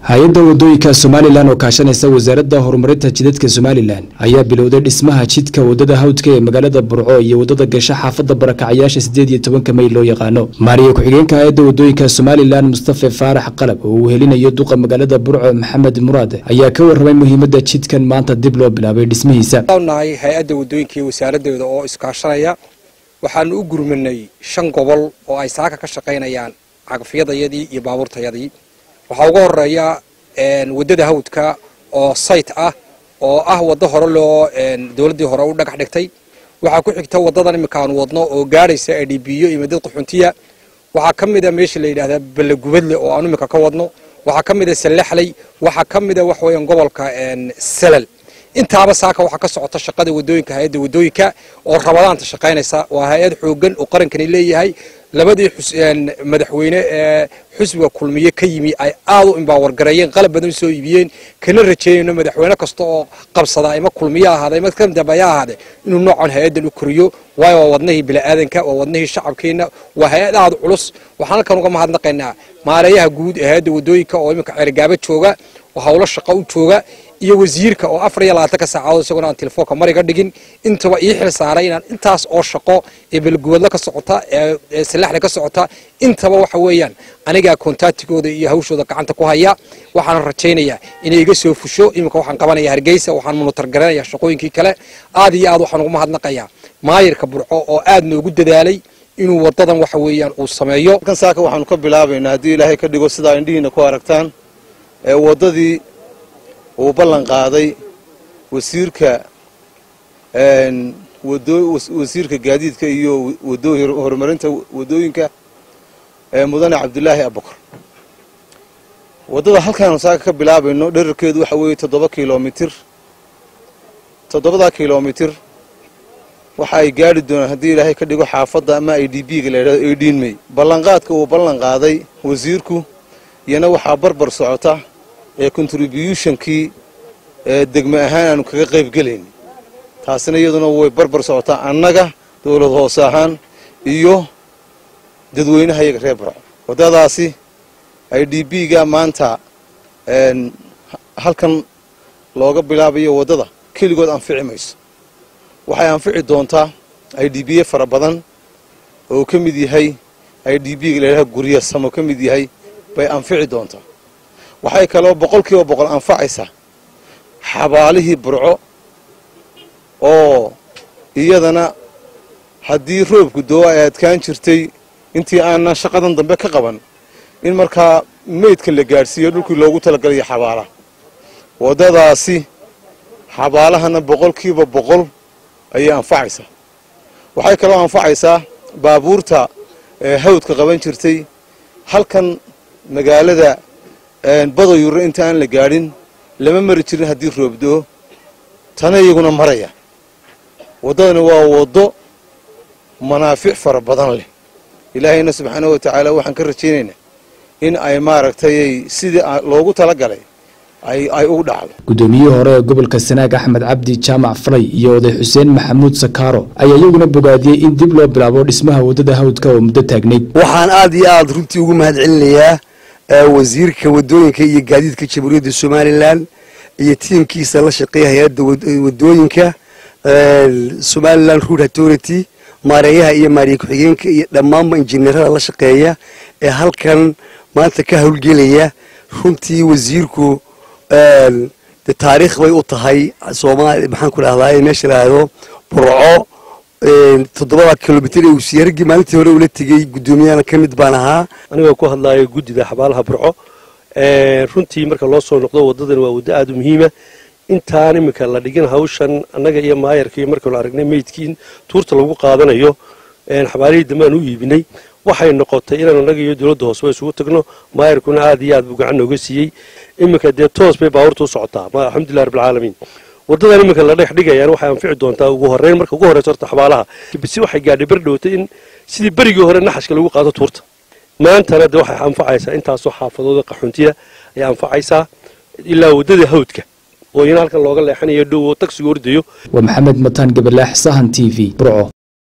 hay-adda wadooyinka somalilan oo kaashanaysa wasaaradda horumarinta jidadka somalilan ayaa bilowday dhismaha jidka wadada hawdka ee magaalada burco iyo wadada gasha xaafadda barakacayaasha sideed iyo tobanka may loo yaqaano maariya ku-xigeenka hay-adda wadooyinka somalilan mustafe faarax qalab oo uu helinayo duqa magaalada burco maxamed muraad ayaa ka warramay muhiimadda jidkan maanta dib loo bilaabay dhismihiisa nahay hay-adda wadooyinka iyo wasaaraddeeda oo iskaashanaya waxaanu u gurmanay shan gobol oo ay saaka ka shaqaynayaan cagafyadayadii iyo baabuurtayadii waxaa uga horeeya wadada hawdka oo sayt ah oo ah waddo hore loo dowladdii hore u dhagax dhigtay waxaa ku xigta waddadan iminka aanu wadno oo gaadhaysa adhibiyo iyo madad qaxuntiya waxaa ka mida meesha la yidhahdaa ballegubadle oo aanu iminka ka wadno waxaa ka mida sallaxley waxaa ka mida wax weeyaan gobolka salal intaaba saaka waxaa ka socota shaqada wadooyinka hay-adda wadooyinka oo rabadaanta shaqaynaysa waa hay-ad xoogan oo qarankani leeyahay labadii madaxweyne ee xusbiga kulmiye ka yimi ay aad u imbaawargareeyeen qalab badan soo iibiyeen kana rajeynayno madaxweyne kasta oo qabsada ima kulmiye ahaada ima kadambaya ahaade inuu noocan hay-addan u koriyo waayo waa wadnahii bini'aadanka waa wadnahii shacabkeenna waa hay-ad aad culus waxaan halkan uga mahadnaqaynaa maareeyaha guud ee hay-adda wadooyinka oo iminka ceerigaaba jooga oo howlo shaqo u jooga iyo wasiirka oo afar iyo labaatanka saacadood isagona aan telefoonka mariga dhigin intaba ii xil saaray inaan intaas oo shaqo ee belgubadla ka socota ee salaxda ka socota intaba waxa weeyaan anigaa kontaatigooda iyo hawshooda gacanta ku haya waxaan rajaynayaa inay iga soo fusho iminka waxaan qabanaya hargeysa waxaan munutar garanaya shaqooyinkii kale aad iyo aad waxaan ugu mahadnaqayaa maayirka burco oo aad noogu dadaalay inuu wadadan waxa weeyaan uu sameeyo kan saaka waxaanu ka bilaabaynaa haddii ilaahay ka dhigo sidaa indhihiina ku aragtaan ee waddadii uu ballan qaaday wasiirka wasiirka gaadiidka iyo horumarinta wadooyinka mudane cabdulaahi abukar waddada halkaanu saaka ka bilaabayno dherarkeedu waxa weeye toddoba kilomitir toddobadaa kilomitir waxa ay gaadhi doonaan haddii ilaahay ka dhigo xaafadda ama i d b ga la yidhahdo eighteen may ballanqaadka uu ballan qaaday wasiirku iyana waxaa barbar socota ee contributionkii ee degme ahaan aanu kaga qayb gelayn taasina iyaduna way barbar socotaa annaga dowlad hoose ahaan iyo dadweynaha iyaga reer barco waddadaasi i d b ga maanta halkan looga bilaabayo waddada keligood anfici mayso waxay anfici doontaa i d b a fara badan oo ka mid yahay i d b ga la yidhaha gurya samo ka mid yahay bay anfici doontaa waxay kaloo boqol kiiba boqol anfacaysaa xabaalihii burco oo iyadana haddii roobku doo ay adkaan jirtay intii aanan shaqadan dambe ka qaban in markaa meydka la gaadhsiiyo dhulkii loogu talagalayo xabaalaha waddadaasi xabaalahana boqol kiiba boqol ayay anfacaysaa waxay kaloo anfacaysaa baabuurta hawdka qaban jirtay halkan magaalada badayurre inta aan la gaadhin lama mari jirin haddii roobdoo tana iyaguna maraya waddadani waa waddo manaafic fara badan leh ilaahayna subxaanahu wa tacaala waxaan ka rajaynaynaa in ay maaragtay sidii loogu talagalay ay ugu dhacdo guddoomiyihii hore ee gobolka sanaag axmed cabdi jaamac falay iyo oday xuseen maxamuud sakaaro ayaa iyaguna bogaadiyey in dib loo bilaabo dhismaha waddada hawdka oo muddo taagnayd waxaan aad iyo aad runtii ugu mahad celinayaa wasiirka wadooyinka iyo gaadiidka jamhuuriyadda somalilan iyo tiimkiisa la shaqeeya hay-adda wadooyinka somalilan rood authority maareeyaha iyo maariye ku-xigeenka iyo dhammaanba injineerada la shaqeeya ee halkan maanta ka howlgelaya runtii wasiirku de taariikh bay u tahay soomaali maxaan ku dhahdaa meesha lahahdo burco toddobada kilomitr ee wasiiragii maalintii hore ula tegey guddoomiyahana ka mid baan ahaa anigoo ku hadlaayo guddida xabaalaha burco runtii marka loo soo noqdo waddadan waa waddo aada u muhiima intaan iminka la dhigin hawshan annaga iyo maayarka iyo markaynu aragnay meydkii in tuurta lagu qaadanayo xabaalihii dambe aan u iibinay waxay noqotay inaan annaga iyo dowladda hooseba isugu tagno maayarkuna aad iyo aad buu gacan nooga siiyey iminka dee toos bay baabuurta u socotaa alxamdulilah rabbilcaalamiin waddadan iminka la dhex dhigayaan waxay anfici doontaa ugu horreyn marka ugu horreysa horta xabaalaha bisi waxay gaadhay bar dhowtay in sidii berigii hore naxashka lagu qaado tuurta maantana de waxay anfacaysaa intaasoo xaafadooda qaxuntiya ayay anfacaysaa ilaa waddada hawdka oo iyana halkan looga leexanayo dhow oo tagsiga ordayo waa maxamed mataan gabalaax sahan t v burco